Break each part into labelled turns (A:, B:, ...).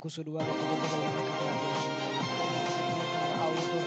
A: kusoo dhawaada qodobada wararka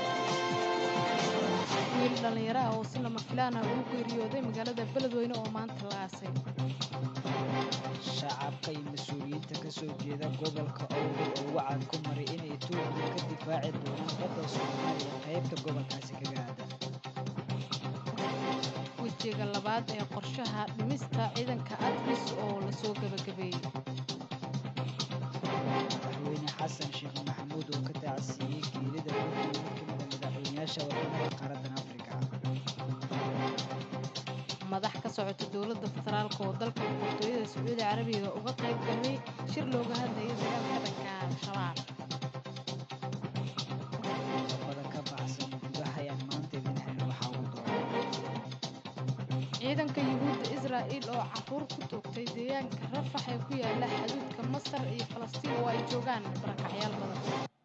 B: wiil dhallinyaro ah oo si lama filaan ah ugu geeriyooday magaalada beledweyne oo maanta la aasay
A: shacabka iyo mas-uuliyiinta ka soo jeeda gobolka owdal oo wacad ku maray inay etoobiya ka difaaci doonaan badda soomaaliya qaybta gobolkaasi kaga aadan
B: wejiga labaad ee qorshaha dhimista ciidanka admis oo lasoo gebagabeeyey
A: madaxweyne xasan sheekh maxamuud oo ka taacsiiyey geelida runtii mid ka mida madaxweynayaasha wadamada qaaraddan afrika
B: madax ka socota dowladda federaalk oo dalka boqortooyada sacuudi carabiga uga qayb galay shir looga hadlayay dagaalka dhanka al-shabaab
A: qodobada ka baxsan gudaha ayaan maanta idin helin waxaa ugu doona
B: ciidanka yuhuudda israa'iil oo caruur ku toogtay deegaanka rafax ee ku yaala xaduudka masar iyo falastiin oo ay joogaan barakacyaal badan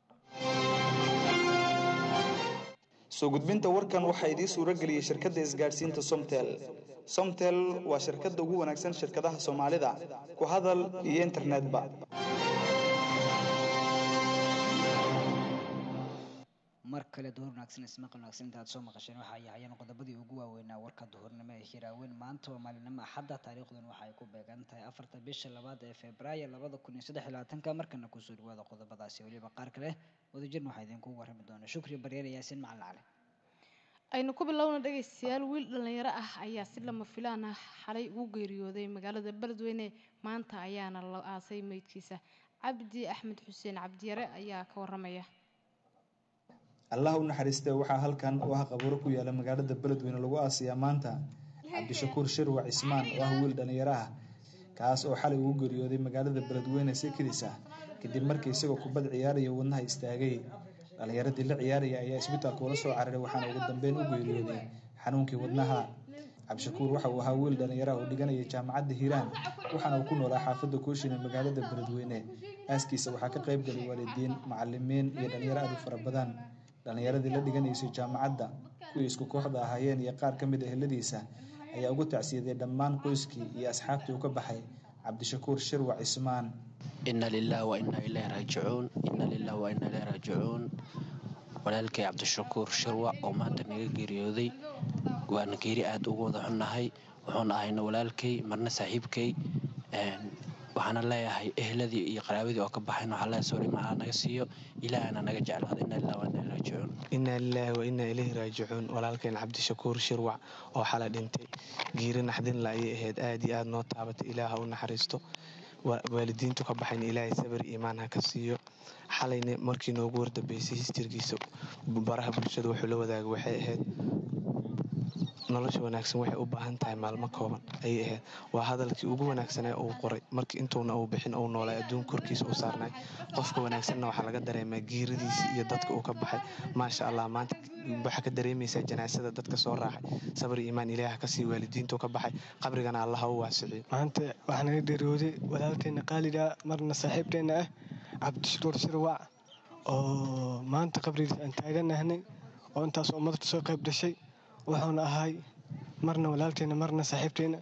C: soo gudbinta warkan waxaa idiin suuro geliyey shirkadda isgaadhsiinta somtel somtel waa shirkadda ugu wanaagsan shirkadaha soomaalida ku hadal iyo internetba
A: mar kale duhur wanaagsan ismaqal wanaagsan intaad soo maqasheen waxa ay ahayeen qodobadii ugu waaweynaa warka duhurnimo ee hiraaweyn maanta waa maalinimo axadda taariikhdan waxa ay ku beegan tahay afarta bisha labaad ee februaayo labada kun iyo saddex iyo labaatanka markana kusoo dhawaada qodobadaasi weliba qaar kale wadajirna waxaa idinku warrami doona shukri baryeer yaasiin macalin cali
B: aynu ku bilowna dhegaystayaal wiil dhallinyaro ah ayaa si lama filaan ah xalay ugu geeriyooday magaalada beledweyne maanta ayaana la aasay meydkiisa cabdi axmed xuseen cabdiyare ayaa ka waramaya
C: allah u naxariistee waxaa halkan oo ah qabuuro ku yaala magaalada beledweyne lagu aasiyaa maanta cabdishakuur shirwac cismaan oo ah wiil dhallinyaro ah kaas oo xalay ugu geeriyooday magaalada beledweyne si kedis ah kadib markii isagoo kubad ciyaaraya wadnaha istaagay dhallinyaradii la ciyaaraya ayaa isbitaalka ula soo cararay waxaana ugu dambeyn u geeriyooday xanuunkii wadnaha cabdishakuur waxa uu ahaa wiil dhallinyaraha oo dhiganaya jaamacadda hiiraan waxaana uu ku noolaa xaafadda kooshin ee magaalada beledweyne aaskiisa waxaa ka qayb galay waalidiin macalimiin iyo dhallinyaro aad u fara badan dhallinyaradii la dhiganaysay jaamacadda kuwii isku kooxda ahaayeen iyo qaar ka mid a heladiisa ayaa ugu tacsiyaday dhammaan qoyskii iyo asxaabtii uu ka baxay cabdishakuur shirwac cismaan
D: ina lilah wa inaa ilahi raajicuun ina lilah wa inaa ilahi raajicuun walaalkay cabdishakuur shirwac oo maanta naga geeriyooday waana geeri aada ugu wada xunnahay wuxuuna ahayna walaalkay marna saaxiibkay waxaana leeyahay ehladii iyo qaraabadii oo ka baxayn waxaa leeyahay sawri macaa naga siiyo ilaahana naga jeclaada ina lilah wa inaa ilahi raajicuun
E: inaa lilaahi wa inaa ilayhi raajicuun walaalkeen cabdishakuur shirwac oo xala dhintay giiri naxdinla ayay ahayd aad iyo aad noo taabatay ilaaha u naxariisto waalidiintu ka baxayn ilaahay sabir iimaan ha ka siiyo xalayna markii noogu wardambeysay histirkiisa baraha bulshada wuxuu la wadaagay waxay ahayd nolosha wanaagsan waxay u baahan tahay maalmo kooban ayay ahayd waa hadalkii ugu wanaagsanee uu qoray markii intuuna uu bixin uu noolay adduun korkiisa u saarnay qofka wanaagsanna waxaa laga dareemaa giiradiisa iyo dadka uu ka baxay maasha allah maanta waxaa ka dareemaysaa janaasada dadka soo raacay sabri iimaan ilaah kasii waalidiintu ka baxay qabrigana allaha u waasiciyo
F: maanta waxaa naga dheeriyooday walaalkeena qaaliga marna saaxiibkeena ah cabdishakuur shirwac oo maanta qabrigiisa aan taaganahnay oo intaas ummadta soo qayb dhashay wuxuuna ahay marna walaalkeena marna saaxiibteena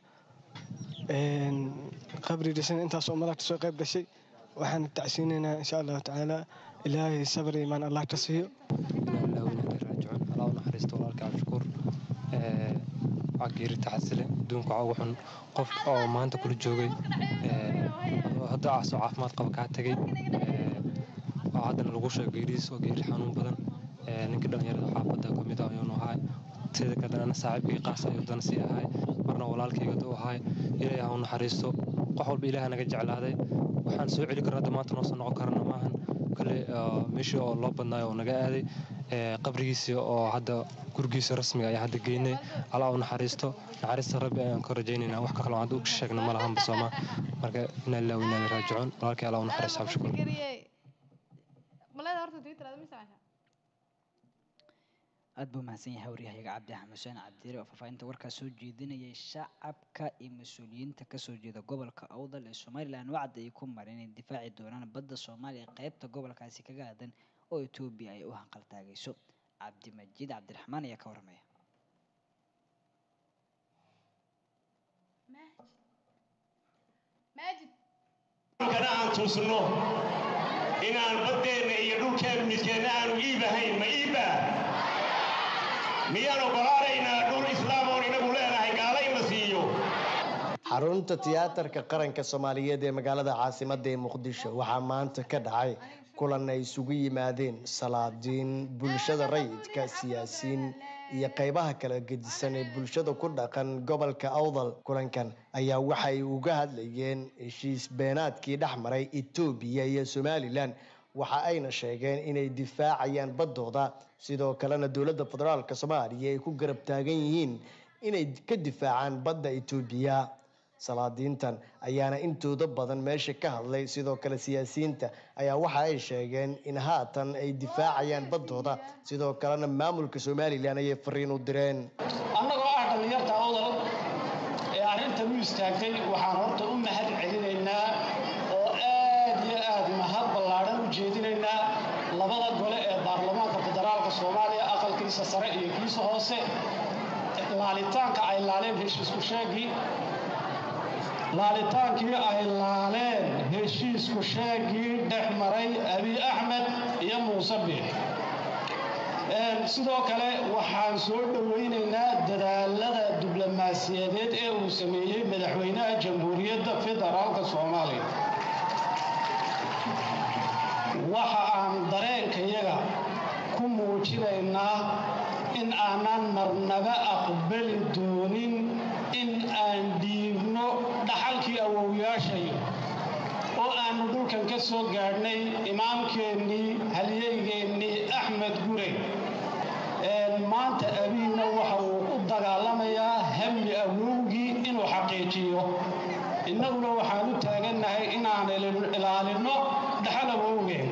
F: qabri dhashana intaasoo malagta soo qayb dhashay waxaana tacsiinaynaa insha allahu tacaala ilaahay sabr imaan allah ka siiyo
G: raajicuun allah u naxariisto walaalka cabdishakuur waa geeri taxasile adduunka waxaa ugu xun qof oo maanta kula joogay hadda asoo caafimaad qaba kaa tegay oo haddana lagu sheego geeridiis oo geeri xanuun badan ninkii dhallinyarada xaafadda ka mid ah ayuunu ahay sida kadana saaxiibkii qaas ayuu dana sii ahay marna walaalkayga u ahay ilaahay ha u naxariisto qof walba ilaaha naga jeclaaday waxaan soo celi karna hadda maanta noosan noqon karana maahan kale meeshii oo loo badnaayo oo naga aaday qabrigiisii oo hadda gurigiisa rasmiga ayaa hadda geynay allah u naxariisto naxariista rabbi ayaan ka rajaynaynaa wax kaloo hadda u sheegna ma lahanba sooma marka inaa lillahi wa inaa ilaihi raajicuun walaalkay allah u naxariisto cabshukur
A: aad buu mahadsan yahay waryahayaga cabdi axmed xuseen cabdire oo faahfaahinta warkaas soo jeedinayay shacabka iyo mas-uuliyiinta kasoo jeeda gobolka awdal ee somalilan wacdi ay ku mareen inay difaaci doonaan badda soomaaliya qeybta gobolkaasi kaga aadan oo etoobiya ay u hanqaltaagayso cabdimajiid cabdiraxmaan ayaa ka waramaya
H: kana aan tuusno inaan baddeenna iyo dhulkeen midkeenna aanu iibahayn ma iibaa miyaan oggolaanaynaa dhul islaam oon inagu leenahay gaala in la siiyo
I: xarunta tiyaatarka qaranka soomaaliyeed ee magaalada caasimadda ee muqdisho waxaa maanta ka dhacay kulan ay isugu yimaadeen salaadiin bulshada rayidka siyaasiyiin iyo qeybaha kala gedisan ee bulshada ku dhaqan gobolka awdal kulankan ayaa waxay uga hadlayeen heshiis beenaadkii dhex maray etoobiya iyo somalilan waxa ayna sheegeen inay difaacayaan baddooda sidoo kalena dowladda federaalk soomaaliya ay ku garab taagan yihiin inay ka difaacaan badda etoobiya salaadiintan ayaana intooda badan meesha ka hadlay sidoo kale siyaasiyiinta ayaa waxa ay sheegeen in haatan ay difaacayaan baddooda sidoo kalena maamulka somalilan ayay fariin u direen
J: annagoo ah dhallinyarta awdal ee arrintan u istaagtay waxaan horta u mahad celinaynaa oo aad iyo aad mahad ballaadhan u jeedinaynaa labada gole ee baarlamaanka federaalka soomaaliya aqalkiisa sare iyo kiisa hoose laalitaanka ay laaleen heshiisku sheegii laalitaankii ay laaleen heshiisku sheegii dhex maray abiy axmed iyo muuse biix sidoo kale waxaan soo dhowaynaynaa dadaalada diblomaasiyadeed ee uu sameeyey madaxweynaha jamhuuriyadda federaalka soomaaliya waxa aan dareenkayaga ku muujinaynaa in aanan marnaba aqbali doonin in aan dhiibno dhaxalkii awowyaashayo oo aannu dhulkan ka soo gaadhnay imaamkeennii halyeygeenii axmed gure maanta abiina waxa uu u dagaalamayaa hami awowgii inuu xaqiijiyo innaguna waxaan u taagannahay inaan ilaalinno dhaxal awowgeen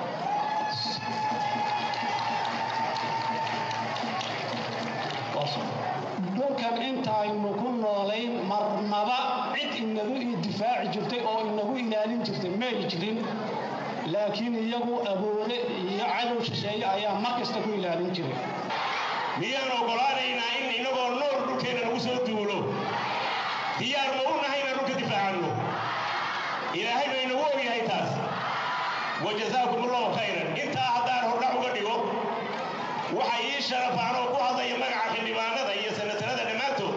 J: dhulkan intaaynu ku noolayn marnaba cid inagu difaaci jirtay oo inagu ilaalin jirtay may jirin laakiin iyagu aboole iyo cadow shisheeye ayaa mar kasta ku ilaalin jiray
H: miyaan oggolaanaynaa in inagoo nool dhulkeenna lagu soo duulo diyaar ma u nahay inaan dhulka difaacanno ilaahay ba inagu ogyahay taas wajazaakum allahu khayran intaa haddaan hordhac uga dhigo waxa ii sharafaan oo ku hadlaya magaca xildhibaanada iyo sanatarada dhammaantood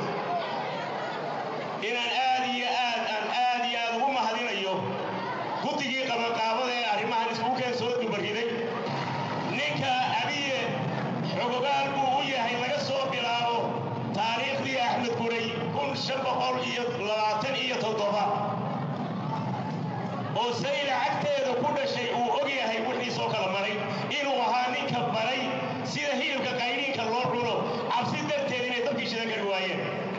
H: inaan aad iyo aad aan aad iyo aad ugu mahadinayo guddigii qabanqaabada ee arrimahan iskugu keen soo dubariday ninka abiye xogogaal buu u yahay laga soo bilaabo taariikhdii axmed guray kun shan boqol iyo labaatan iyo toddoba oo sayla cagteeda ku dhashay uu og yahay wixiisoo kala maray inuu ahaa ninka baray sida hilibka qayniinka loo cuno cabsi darteed inay dabkii shidan kari waayeen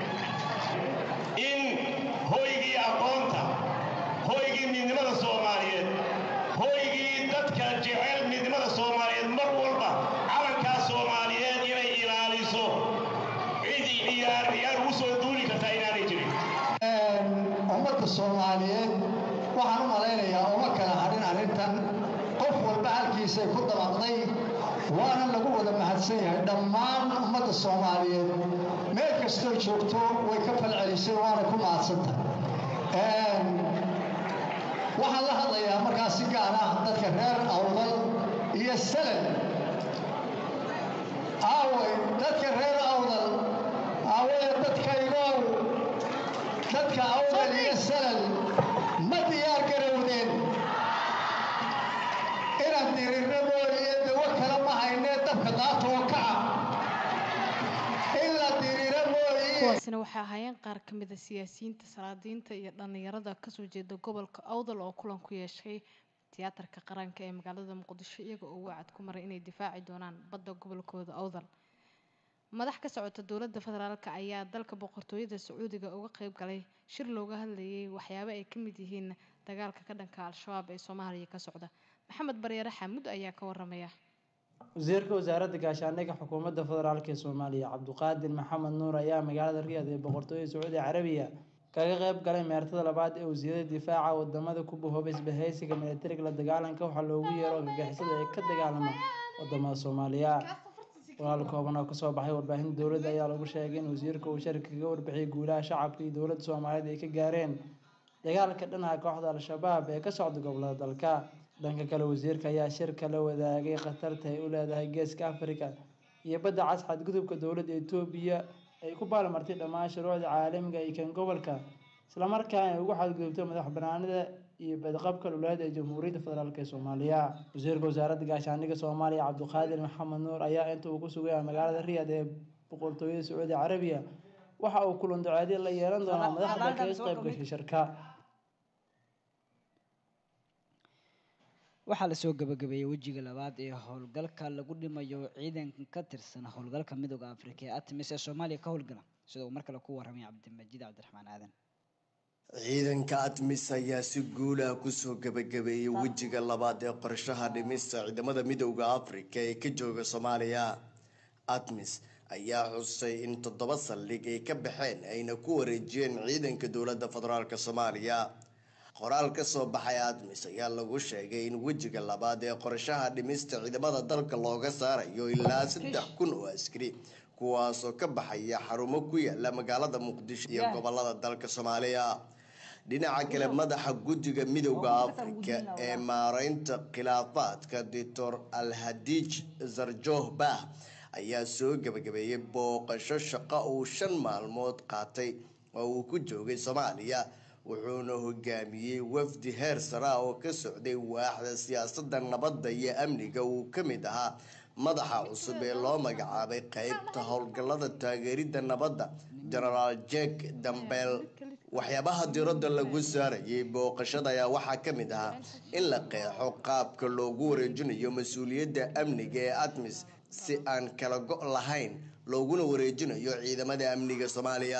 H: in hoygii aqoonta hoygii midnimada soomaaliyeed hoygii dadka jecel midnimada soomaaliyeed mar walba calankaa soomaaliyeed inay ilaaliso cid ciyaar ciyaar ugu soo duuli kartaa inaanay jirin
K: ummadda soomaaliyeed waxaan u malaynayaa uma kala hadhin arrintan qof walba halkiisay ku dabaqday waana lagu wada mahadsan yahay dhammaan ummadda soomaaliyeed meel kastoo joogto way ka falcelisay waana ku mahadsantahay waxaan la hadlayaa markaa si gaar ah dadka reer awdal iyo salad aaway dadka reer awdal aawaya dadkaygow dadka awdal iyo salal ma diyaar garowdeen inaan dirirno mooye dawo kale ma haynee dabka qaata oo kaca in la diriro mooye
B: kuwaasina waxay ahaayeen qaar ka mid a siyaasiyiinta salaadiinta iyo dhallinyarada kasoo jeeda gobolka awdal oo kulan ku yeeshay tiyaatarka qaranka ee magaalada muqdisho iyaga oo wacad ku maray inay difaaci doonaan badda gobolkooda awdal madax ka socota dowladda federaalk ayaa dalka boqortooyada sacuudiga uga qeyb galay shir looga hadlayay waxyaabo ay ka mid yihiin dagaalka ka dhanka al-shabaab ee soomaaliya ka socda maxamed baryare xamuud ayaa ka waramaya
L: wasiirka wasaaradda gaashaandhigga xukuumadda federaalk ee soomaaliya cabduqaadir maxamed nuur ayaa magaalada riyad ee boqortooyada sacuudi carabiya kaga qeyb galay meertada labaad ee wasiirada difaaca wadamada ku bahoobay isbahaysiga militariga la dagaalanka waxaa loogu yeero argagixisada ee ka dagaalama wadamada soomaaliya walaal kooban oo kasoo baxay warbaahinta dowladda ayaa lagu sheegay in wasiirka uu sharki kaga warbixiyay guulaha shacabka iyo dowladda soomaaliyeed ay ka gaareen dagaalka dhinaca kooxda al-shabaab ee ka socda gobolada dalka dhanka kale wasiirka ayaa shirka la wadaagay khatarta ay u leedahay geeska afrika iyo badda cas xadgudubka dowladda etoobiya ay ku baalmartay dhammaan shuruucda caalamiga iyo kan gobolka islamarkaana ay ugu xadgudubto madax banaanida iyo badqabka dhuleed ee jamhuuriyadda federaalk ee soomaaliya wasiirka wasaaradda gaashaandhigga soomaaliya cabdiqaadir maxamed nuur ayaa inta uu ku sugaya magaalada riyad ee boqortooyada sacuudi carabiya waxa uu kulan duceedyo la yeelan doonaa madaxda kaga qayb gashay shirka
A: waxaa lasoo gabagabeeyey wejiga labaad ee howlgalka lagu dhimayo ciidanka ka tirsan howlgalka midooda afrika ee artemis ee soomaaliya ka howlgala sida uu mar kale ku warramay cabdimajiid cabdiraxmaan aadan
I: ciidanka admis ayaa si guulah kusoo gabagabeeyey wejiga labaad ee qorshaha dhimista ciidamada midowda afrika ee ka jooga soomaaliya admis ayaa xusay in toddoba saldhig ay ka baxeen ayna ku wareejiyeen ciidanka dowladda federaalk soomaaliya qoraal ka soo baxay admis ayaa lagu sheegay in wejiga labaad ee qorshaha dhimista ciidamada dalka looga saarayo ilaa saddex kun oo askari kuwaasoo ka baxaya xarumo ku yaala magaalada muqdisho iyo gobolada dalka soomaaliya dhinaca kale madaxa guddiga midowda afrika ee maareynta khilaafaadka doctor alhadij zarjoh bah ayaa soo gabagabeeyey booqasho shaqo uu shan maalmood qaatay oo uu ku joogay soomaaliya wuxuuna hogaamiyey wafdi heer sare ah oo ka socday waaxda siyaasadda nabadda iyo amniga uu ka mid ahaa madaxa cusub ee loo magacaabay qeybta howlgallada taageeridda nabadda genaraal jek dambeel waxyaabaha diradda lagu saarayay booqashada ayaa waxaa ka mid ahaa in la qeexo qaabka loogu wareejinayo mas-uuliyadda amniga ee admis si aan kala go' lahayn looguna wareejinayo ciidamada amniga soomaaliya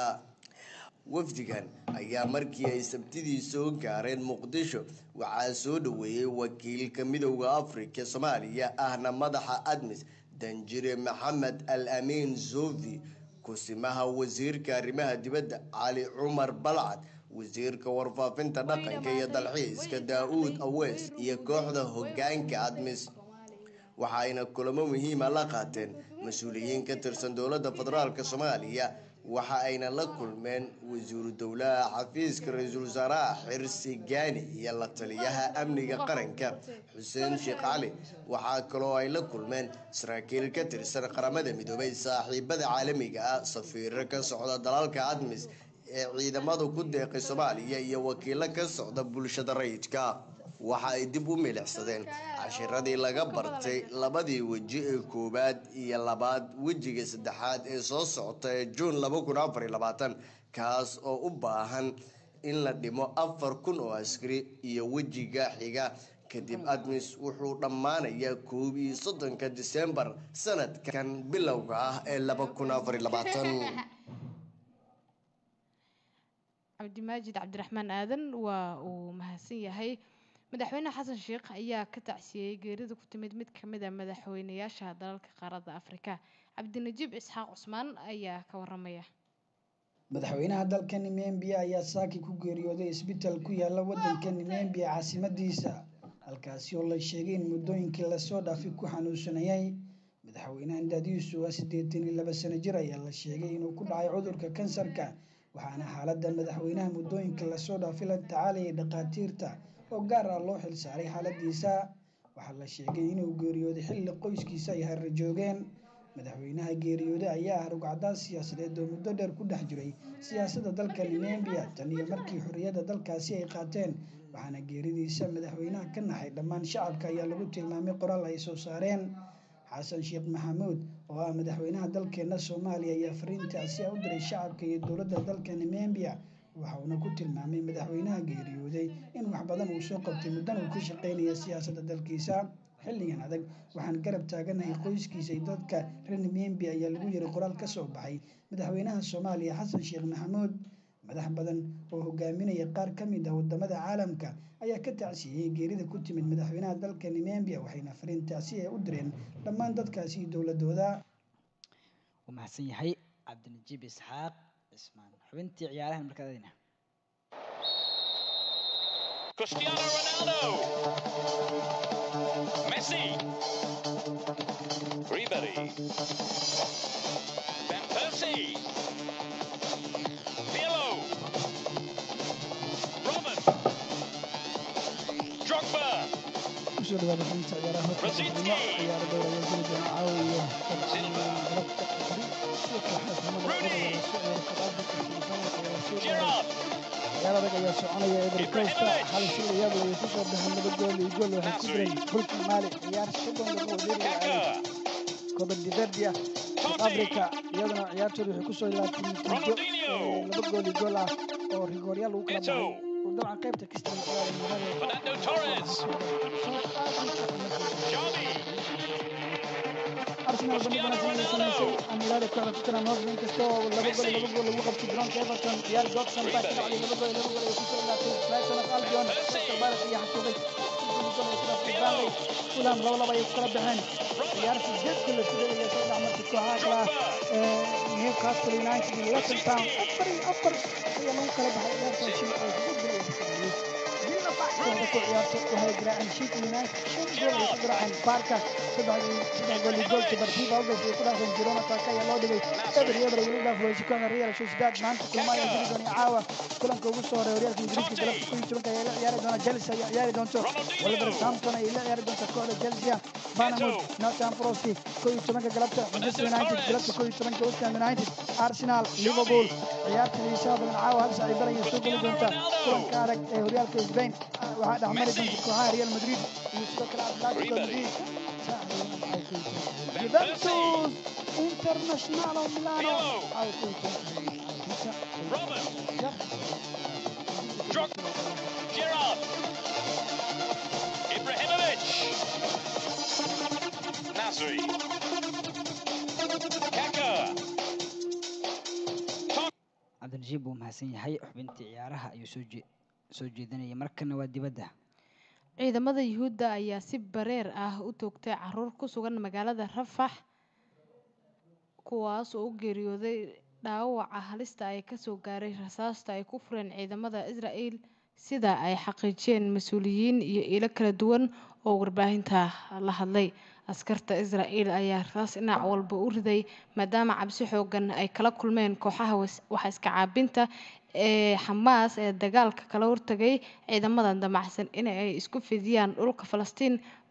I: wafdigan ayaa markii ay sabtidii soo gaareen muqdisho waxaa soo dhaweeyey wakiilka midowda afrika soomaaliya ahna madaxa admis danjire maxamed al amiin zovi kusimaha wasiirka arrimaha dibadda cali cumar balcad wasiirka warfaafinta dhaqanka iyo dalxiiska daa-uud aweys iyo kooxda hogaanka admis waxaayna kulamo muhiima la qaateen mas-uuliyiin ka tirsan dowladda federaalk soomaaliya waxa ayna la kulmeen wasiiru dowlaha xafiiska ra-iisul wasaaraha xirsi gaani iyo la taliyaha amniga qaranka xuseen sheekh cali waxaa kaloo ay la kulmeen saraakiil ka tirsan qaramada midoobay saaxiibada caalamiga ah safiiro ka socda dalalka admis ee ciidamadu ku deeqay soomaaliya iyo wakiilo ka socda bulshada rayidka waxa ay dib u milicsadeen cashiradii laga bartay labadii weji ee koowaad iyo labaad wejiga saddexaad ee soo socota ee juun laba kun afar iyo labaatan kaas oo u baahan in la dhimo afar kun oo askari iyo wejiga xiga kadib admis wuxuu dhammaanayaa koob iyo soddonka disembar sanadkan bilowga ah ee laba kun afar iyo labaatan
B: cabdimaajid cabdiraxmaan aadan waa uu mahadsan yahay madaxweyne xasan sheekh ayaa ka tacsiyeyey geerida ku timid mid ka mid a madaxweynayaasha dalalka qaaradda afrika cabdinajiib isxaaq cusmaan ayaa ka waramaya
M: madaxweynaha dalka nimembiya ayaa saaki ku geeriyooday isbitaal ku yaala wadanka nimembiya caasimadiisa halkaasi oo la sheegay in muddooyinkii lasoo dhaafay ku xanuunsanayay madaxweynahan daadiisu waa siddeetan iyo laba sano jir ayaa la sheegay inuu ku dhacay cudurka kansarka waxaana xaaladda madaxweynaha muddooyinka lasoo dhaafay la tacaalayay dhakhaatiirta oo gaar ah loo xilsaaray xaaladiisa waxaa la sheegay inuu geeriyooday xilli qoyskiisa ay harra joogeen madaxweynaha geeriyooday ayaa ah rugcadaas siyaasadeed oo muddo dheer ku dhex jiray siyaasadda dalka nimembiya tan iyo markii xorriyadda dalkaasi ay qaateen waxaana geeridiisa madaxweynaha ka naxay dhammaan shacabka ayaa lagu tilmaamay qoraal ay soo saareen xasan sheekh maxamuud oo ah madaxweynaha dalkeena soomaaliya ayaa fariintaasi u diray shacabka iyo dowladda dalka nimembiya waxa uuna ku tilmaamay madaxweynaha geeriyooday in wax badan uu soo qabtay muddana uu ka shaqeynaya siyaasadda dalkiisa xilligan adag waxaan garab taaganahay qoyskiisa iyo dadka reer nimembiya ayaa lagu yiray qoraal ka soo baxay madaxweynaha soomaaliya xasan sheekh maxamuud madax badan oo hogaaminaya qaar ka mid ah wadamada caalamka ayaa ka tacsiyeyey geerida ku timid madaxweynaha dalka nimembiya waxayna fariintaasi ay u direen dhammaan dadkaasi iyo dowladooda
A: wuu mahadsan yahay cabdinajiib isxaaq cismaan xubintii ciyaarahan markaadadina
N: Cristiano Ronaldo. Messi. Ribery. Van Persie. Pirlo. Robin. Drogba.
M: kusoo dhawaada xubinta ciyaaraha horta kulmo ciyaaro dhowr ayaa jiri doona caawa iyo galabta bari sidoo kale xalay kulmada adag ayaa lasoo ciyaaro kadaafirka semifinalka ayaa lasoo gaaray ciyaar adag ayaa soconaya eber costa xalay si layaab leh ayay kusoo baxeen laba gool iyo gool waxay ku direen xulka maali ciyaar soddon lagu wadeeri ciyaaray copa de verdia south africa iyaduna ciyaartooda waxay kusoo ilaatay natiijo laba gool iyo gool ah oo rigooryaal lagu kala baxay dabcan qaybta kasta
N: Fernando Torres.
M: arsenal bandhigana samaysay amilaada kooxda tottenham hotspur inkastoo laba gool iyo laba gool lagu qabtay garoonka everton ciyaar godson baa ka dhacday laba gool iyo laba gool ay kusoo ilaatay brighton of albion crystal palace ayaa xasuuqay Burnley fulham laba laba ayay ku kala baxeen ciyaar sideed gool isku dheelaya soo dhex martay kooxaha kale ah newcastle united iyo luton town afar iyo afar ayaa lagu kala baxay ciyaartaasi oo sideed gool ay ku sameeyey kooxda ku ciyaarto waxay garaaceen Sheffield United shan gool ay ku garaaceen Barca saddex saddex gool iyo gool Deportivo Alves ay ku dhaafeen Girona Taka ayaa loo dhigay eber iyo eber ay weli dhaaf weyse kooxda Real Sociedad maanta kulmo ayaa jiri doona caawa kulanka ugu soo horeeya horyaalka Ingiriiska galabta kun iyo tobanka ayaa la ciyaari doona Chelsea ayaa ciyaari doonto Wolverhampton ayay la ciyaari doonta kooxda Chelsea Bournemouth Nottingham Forest kun iyo tobanka galabta Manchester United galabta kun iyo tobanka West Ham United Arsenal Liverpool ciyaarta xiisaha badan caawa hal saac ay baraya soo geli doonta kulanka adag ee horyaalka Spain waxaa dhexmari doonta kooxaha Real Madrid iyo sidoo kale Atletico Madrid Juventus Internazionale Milano ay ku
N: Robin. Drog. Gerrard. Ibrahimovic. Nasri. Kaka.
A: cabdinajiib buu mahadsan yahay xubintii ciyaaraha ayuu soo jee- soo jeedinaya markana waa dibadda
B: ciidamada yuhuudda ayaa si bareer ah u toogtay caruur ku sugan magaalada rafax kuwaas oo u geeriyooday dhaawaca halista ay kasoo gaaray rasaasta ay ku fureen ciidamada israel sida ay xaqiijiyeen mas-uuliyiin iyo ilo kala duwan oo warbaahinta la hadlay askarta israel ayaa rasaas dhinac walba u riday maadaama cabsi xoogan ay kala kulmeen kooxaha was- wax iska caabinta ee xamaas ee dagaalka kala hortagay ciidamada damacsan in ay isku fidiyaan dhulka falastiin